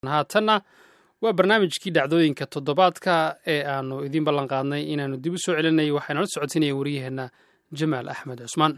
haatanna waa barnaamijkii dhacdooyinka toddobaadka ee aanu idiin ballan qaadnay inaannu dib u soo celinay waxaanala socotinaya wariyaheenna jamaal axmed cusmaan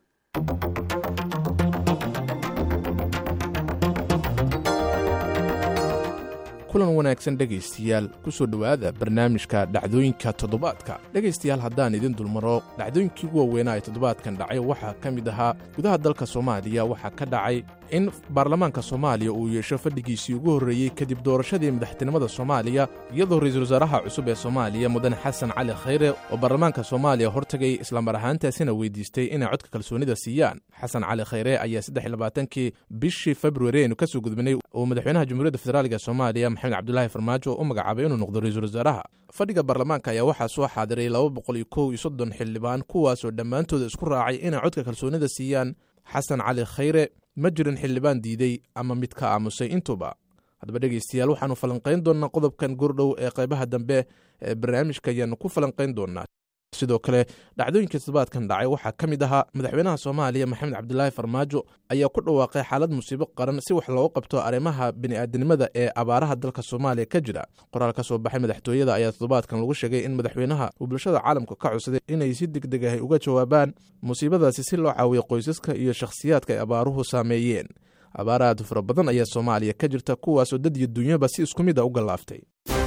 kulan wanaagsan dhegaystayaal ku soo dhowaada barnaamijka dhacdooyinka toddobaadka dhegaystayaal haddaan idin dulmaro dhacdooyinkii ugu waaweynaa ee toddobaadkan dhacay waxaa ka mid ahaa gudaha dalka soomaaliya waxaa ka dhacay in baarlamaanka soomaaliya uu yeesho fadhigiisii ugu horreeyey kadib doorashadii madaxtinimada soomaaliya iyadoo ra-iisul wasaaraha cusub ee soomaaliya mudane xasan cali khayre oo baarlamaanka soomaaliya hortagay islamar ahaantaasina weydiistay inay codka kalsoonida siiyaan xasan cali khayre ayaa saddexlabaatankii bishii februari aynu ka soo gudbinay uu madaxweynaha jamhuuriyadda federaaliga soomaaliya maxamed cabdulaahi farmaajo u magacaabay inuu noqdo ra-iisul wasaaraha fadhiga baarlamaanka ayaa waxaa soo xaadiray laba boqol iyo kow iyo soddon xildhibaan kuwaasoo dhammaantooda isku raacay inay codka kalsoonida siiyaan xasan cali khayre ma jirin xildhibaan diiday ama mid ka aamusay intuuba haddaba dhegaystayaal waxaannu falanqayn doonnaa qodobkan gordhow ee qaybaha dambe ee barnaamijka ayaannu ku falanqayn doonnaa sidoo kale dhacdooyinka toddobaadkan dhacay waxaa ka mid ahaa madaxweynaha soomaaliya maxamed cabdilaahi farmaajo ayaa ku dhawaaqay xaalad musiibo qaran si wax loogu qabto arrimaha bini'aadanimada ee abaaraha dalka soomaaliya ka jira qoraal ka soo baxay madaxtooyada ayaa toddobaadkan lagu sheegay in madaxweynaha uu bulshada caalamka ka codsaday inay si deg deg ahay uga jawaabaan musiibadaasi si loo caawiyo qoysaska iyo shakhsiyaadka ay abaaruhu saameeyeen abaar aad fara badan ayaa soomaaliya ka jirta kuwaasoo dad iyo dunyaba si isku mid a u gallaaftay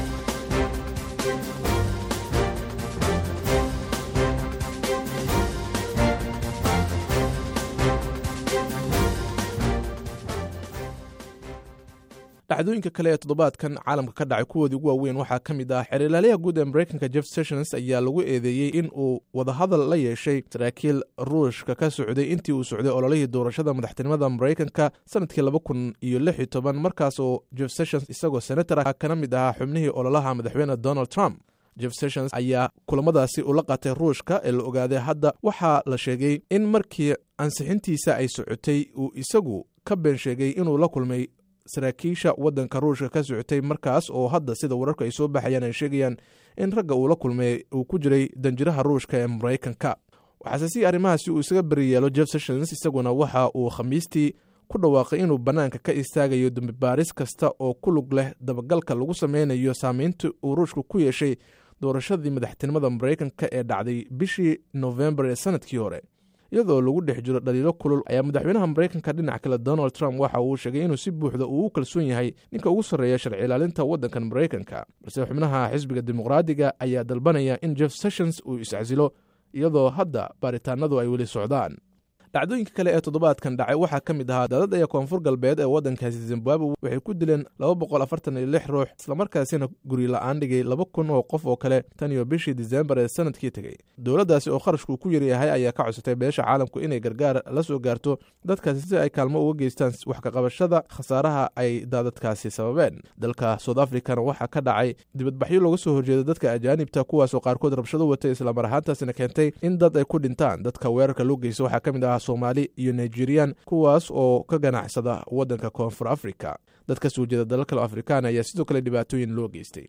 dhacdooyinka kale ee toddobaadkan caalamka ka dhacay kuwoodii ugu waaweyn waxaa ka mid ah xeerlaaliyaha guud ee mareykanka jeff sessions ayaa lagu eedeeyey in uu wadahadal la yeeshay saraakiil ruushka ka socday intii uu socday ololihii doorashada madaxtinimada mareykanka sanadkii laba kun iyo lix iyo toban markaas oo jeff sessions isagoo senator ah kana mid ahaa xubnihii ololaha madaxweyne donald trump jeff sessions ayaa kulamadaasi ula qaatay ruushka ee la ogaaday hadda waxaa la sheegay in markii ansixintiisa ay socotay uu isagu ka been sheegay inuu la kulmay saraakiisha waddanka ruushka ka socotay markaas oo hadda sida wararka ay soo baxayaan ay sheegayaan in ragga uu la kulmay uu ku jiray danjiraha ruushka ee maraykanka waxaase si arrimahaasi uu isaga beri yeelo jeff sessions isaguna waxa uu khamiistii ku dhawaaqay inuu bannaanka ka istaagayo dambibaaris kasta oo ku lug leh dabagalka lagu sameynayo saameynta uu ruushka ku yeeshay doorashadii madaxtinimada maraykanka ee dhacday bishii nofembar ee sanadkii hore iyadoo lagu dhex jiro dhaliilo kulul ayaa madaxweynaha maraykanka dhinac kale donald trump waxa uu sheegay inuu si buuxda uu u kalsoon yahay ninka ugu sarreeya sharci ilaalinta waddankan maraykanka balse xubnaha xisbiga dimuqraadiga ayaa dalbanaya in jeff sessions uu iscasilo iyadoo hadda baaritaanadu ay weli socdaan dhacdooyinka kale ee toddobaadkan dhacay waxaa ka mid ahaa daadad aya koonfur galbeed ee waddankaasi zimbabwe waxay ku dileen laba boqol afartan iyo lix ruux islamarkaasina guri la-aan dhigay laba kun oo qof oo kale tan iyo bishii disembar ee sanadkii tegey dowladdaasi oo kharashku ku yaryahay ayaa ka codsatay beesha caalamku inay gargaar la soo gaarto dadkaasi si ay kaalmo uga geystaan wax kaqabashada khasaaraha ay daadadkaasi sababeen dalka south africana waxaa ka dhacay dibadbaxyo looga soo horjeeda dadka ajaanibta kuwaasoo qaarkood rabshado watay islamar ahaantaasina keentay in dad ay ku dhintaan dadka weerarka loo geysta waxaa ka mid ahaa soomaali iyo nigerian kuwaas oo ka ganacsada waddanka koonfur africa dad ka soo jeeda dalal kale afrikaan ayaa sidoo kale dhibaatooyin loo geystay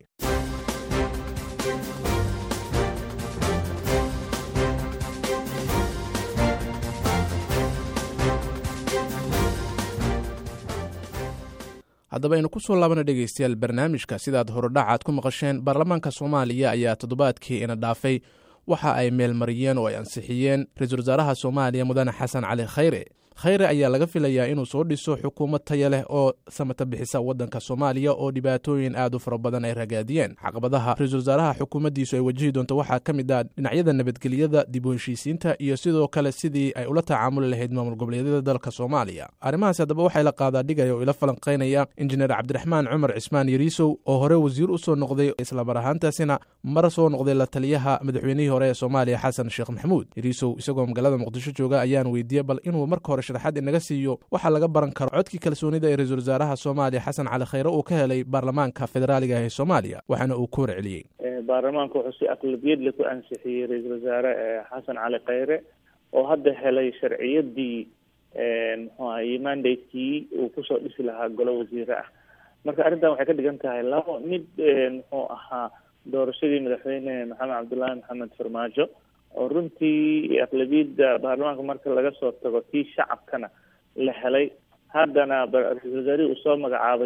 haddaba aynu ku soo laabana dhegaystayaal barnaamijka sidaad horodhacaad ku maqasheen baarlamaanka soomaaliya ayaa toddobaadkii ina dhaafay waxa ay meelmariyeen oo ay ansixiyeen ra-iisul wasaaraha soomaaliya mudane xasan cali khayre khayre ayaa laga filayaa inuu soo dhiso xukuumad taya leh oo samata bixisa waddanka soomaaliya oo dhibaatooyin aad u fara badan ay ragaadiyeen caqabadaha ra-iisul wasaaraha xukuumaddiisu ay wajihi doonto waxaa ka mid ah dhinacyada nabadgelyada dib u heshiisiinta iyo sidoo kale sidii ay ula tacaamuli lahayd maamul goboleedyada dalka soomaaliya arrimahaasi haddaba waxay la qaadaa dhigaya oo ila falanqaynaya injineer cabdiraxmaan cumar cismaan yariisow oo hore wasiir u soo noqday islamar ahaantaasina mar soo noqday la taliyaha madaxweynihii hore ee soomaaliya xasan sheekh maxamuud yariisow isagoo magaalada muqdisho jooga ayaan weydiiyey bal inuu marka hore sharaxaad inaga siiyo waxaa laga baran karo codkii kalsoonida ee ra-iisul wasaaraha soomaaliya xasan cali khayre uu ka helay baarlamaanka federaaliga ee soomaaliya waxaana uu ku warceliyey baarlamaanka wuxuu si aqlabiyadle ku ansixiyey ra-iisul wasaare xasan cali khayre oo hadda helay sharciyadii muxuu ahaye mandatekii uu kusoo dhisi lahaa golo wasiire ah marka arrintan waxay ka dhigan tahay labo mid muxuu ahaa doorashadii madaxweyne maxamed cabdullaahi maxamed farmaajo oo runtii aqlabiyadda baarlamaanka marka laga soo tago tii shacabkana la helay haddana ra-isul wasaarihii uu soo magacaabay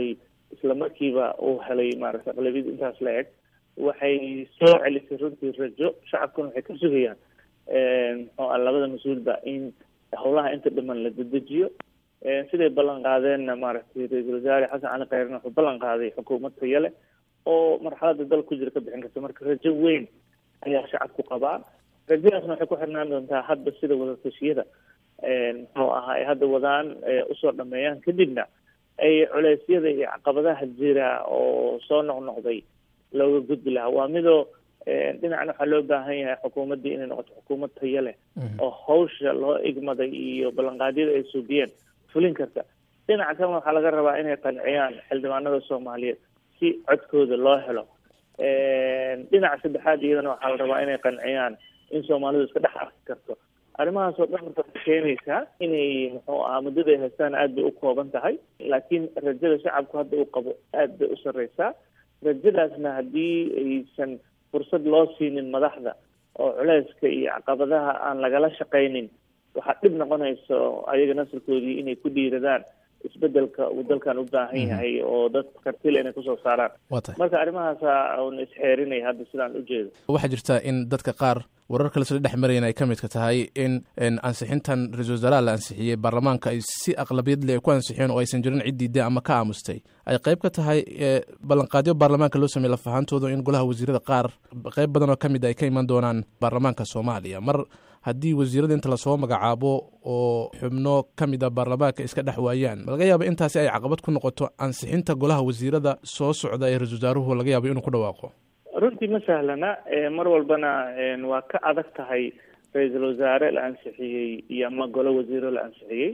isla markiiba uu helay maaragtay aqlabiyad intaas la eg waxay soo celisay runtii rajo shacabkuna waxay ka sugayaan muxuu ah labada mas-uulba in howlaha inta dhiman la dedejiyo siday ballan qaadeenna maaragtay ra-iisul wasaare xasan cali khayrna wuxuu ballan qaaday xukuumad taya leh oo marxalada dal ku jira ka bixin karta marka rajo weyn ayaa shacabku qabaa rajadaasna waxay ku xirnaan doontaa hadda sida wadatashyada muxuu ahaa ay hadda wadaan usoo dhameeyaan kadibna ay culeysyada iyo caqabadaha jira oo soo noqnoqday looga gudbi lahaa waa midoo dhinacna waxaa loo baahan yahay xukuumaddii inay noqoto xukuumad tayo leh oo hawsha loo igmaday iyo ballanqaadyada ay suubiyeen fulin karta dhinaca kalena waxaa laga rabaa inay qanciyaan xildhibaanada soomaaliyeed si codkooda loo helo dhinaca saddexaad iyadana waxaa la rabaa inay qanciyaan in soomaalidu iska dhex arki karto arrimahaas oo dhan marka waxay keenaysaa inay muxuu ahaa muddada ay haystaan aad bay u kooban tahay laakiin rajada shacabku hadda uu qabo aad bay u sarreysaa rajadaasna haddii aysan fursad loo siinin madaxda oo culeyska iyo caqabadaha aan lagala shaqaynin waxaa dhib noqonayso ayaga nasarkoodii inay ku dhiiradaan isbedelka uu dalkan u baahan yahay oo dad kartile inay kusoo saaraan marka arrimahaasa un isxeerinaya hadda sidaan ujeedo waxaa jirta in dadka qaar warar kale sla dhex marayan ay ka midka tahay in ansixintan ra-isul wasaaraha la ansixiyey baarlamaanka ay si aqlabiyad leh ku ansixiyeen oo aysan jirin cid diiday ama ka aamustay ay qayb ka tahay ballanqaadyo baarlamaanka loo sameeyey lafahantooda in golaha wasiirada qaar qayb badan oo ka mid ay ka iman doonaan baarlamaanka soomaaliya mar haddii wasiirada inta lasoo magacaabo oo xubno ka mid a baarlamaanka iska dhex waayaan ma laga yaaba intaasi ay caqabad ku noqoto ansixinta golaha wasiirada soo socda ee ra-isul wasaaruhu laga yaabo inuu ku dhawaaqo runtii ma sahlana mar walbana waa ka adag tahay ra-iisul wasaare la ansixiyey iyo ama golo wasiiro la ansixiyey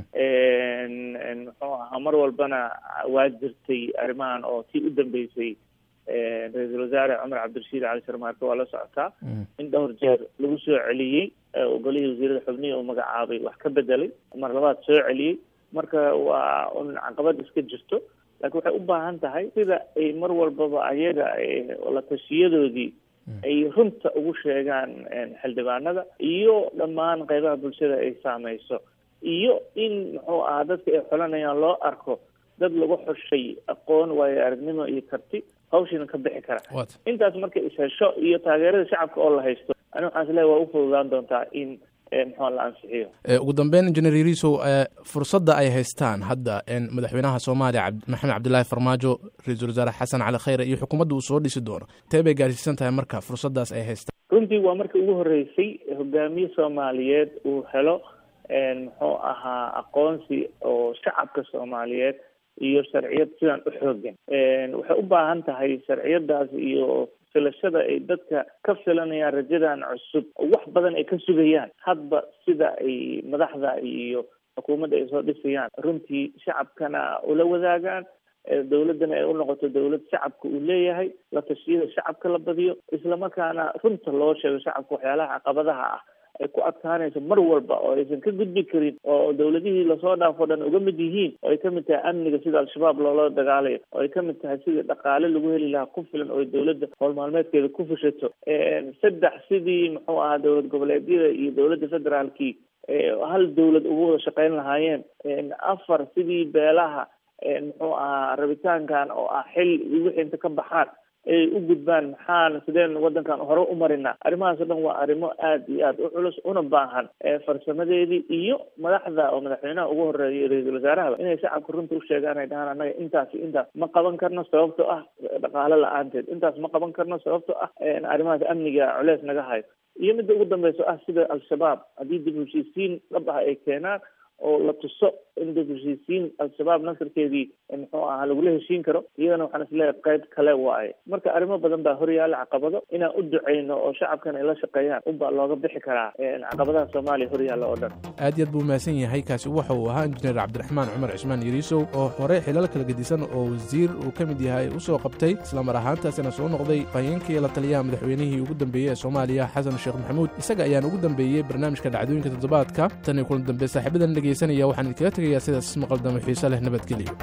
muxuu ahaa mar walbana waa jirtay arrimahan oo tii u dambeysay ra-iisul wasaare cumar cabdirashiid cali sharmaarke waa la socotaa in dhowr jeer lagu soo celiyey golihii wasiirada xubnihii uu magacaabay wax ka bedelay mar labaad soo celiyey marka waa un caqabad iska jirto laakiin waxay u baahan tahay sida ay mar walbaba ayaga la tashiyadoodii ay runta ugu sheegaan xildhibaanada iyo dhammaan qeybaha bulshada ay saameyso iyo in muxuu ahaa dadka ay xolanayaan loo arko dad lagu xushay aqoon waayo aragnimo iyo karti hawshiina ka bixi kara intaas marka ishesho iyo taageerada shacabka oo la haysto ani waxaan isleehay waa u fududaan doontaa in muxua la ansixiyo ugu dambeyn injineer yariisow fursadda ay haystaan hadda madaxweynaha soomaaliya maxamed cabdilaahi farmaajo ra-iisul wasaare xasan cali khayre iyo xukuumadda uu soo dhisi doono tee bay gaarsiisan tahay marka fursaddaas ay haystaan runtii waa markii ugu horreysay hogaamiye soomaaliyeed uu helo muxuu ahaa aqoonsi oo shacabka soomaaliyeed iyo sharciyad sidaan u xoogan waxay u baahan tahay sharciyadaas iyo filashada ay dadka ka filanayaan rajadan cusub oo wax badan ay ka sugayaan hadba sida ay madaxda iyo xukuumadda ay soo dhisayaan runtii shacabkana ula wadaagaan dowladdana ay u noqoto dowlad shacabka uu leeyahay la tashiyada shacabka la badiyo islamarkaana runta loo sheego shacabka waxyaalaha caqabadaha ah ay ku adkaanayso mar walba oo aysan ka gudbi karin oo dowladihii lasoo dhaafo dhan uga mid yihiin oo ay ka mid tahay amniga sida al-shabaab loola dagaalayo oo ay ka mid tahay sidii dhaqaale lagu heli lahaa ku filan oo dowladda howl maalmeedkeeda ku fushato saddex sidii muxuu ahaa dowlad goboleedyada iyo dowladda federaalkii hal dowlad ugu wada shaqeyn lahaayeen afar sidii beelaha muxuu ahaa rabitaankan oo ah xil wixii inta ka baxaan ay u gudbaan maxaan sideen wadankan hore u marinaa arrimahaas o dhan waa arrimo aad iyo aad u culus una baahan farsamadeedii iyo madaxda oo madaxweynaha ugu horeeya ra-iisul wasaarahaba inay shacabka runta u sheegaan ay dhahaan annaga intaas iyo intaas ma qaban karno sababto ah dhaqaale la-aanteed intaas ma qaban karno sababto ah arrimahaas amniga culeys naga hayo iyo midda ugu dambeyso ah sida al-shabaab haddii dib heshiisiin dhab ah ay keenaan oo la tuso in dib heshiisiin al-shabaab nasarkeedii muxuu ahaa lagula heshiin karo iyadana waxaan isleeyahay qayb kale waaye marka arrimo badan baa horyaala caqabado inaan u duceyno oo shacabkan ay la shaqeeyaan unbaa looga bixi karaa caqabadaha soomaaliya horyaalla oo dhan aad iyo aad buu mahadsan yahay kaasi waxa uu ahaa injineer cabdiraxmaan cumar cismaan yariisow oo hore xilal kala gedisan oo wasiir uu ka mid yahay u soo qabtay islamar ahaantaasina soo noqday fahayeenkii la taliyaha madaxweynihii ugu dambeeyey ee soomaaliya xasan sheekh maxamuud isaga ayaan ugu dambeeyey barnaamijka dhacdooyinka toddobaadka tan iyo kulan dambe saaxiibadan dhegaysanaya waxaan idinkaga tegayaa sidaas maqaldamo xiise leh nabadgelyo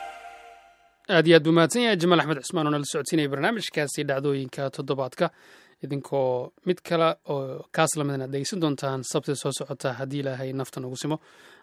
aad iyo aad buu mahadsan yahay jamaal axmed cismaan oo nala socodsiinaya barnaamijkaasi dhacdooyinka toddobaadka idinkoo mid kale oo kaas lamidna ad dhegeysan doontaan sabti soo socota haddii ilaahay naftan ugu simo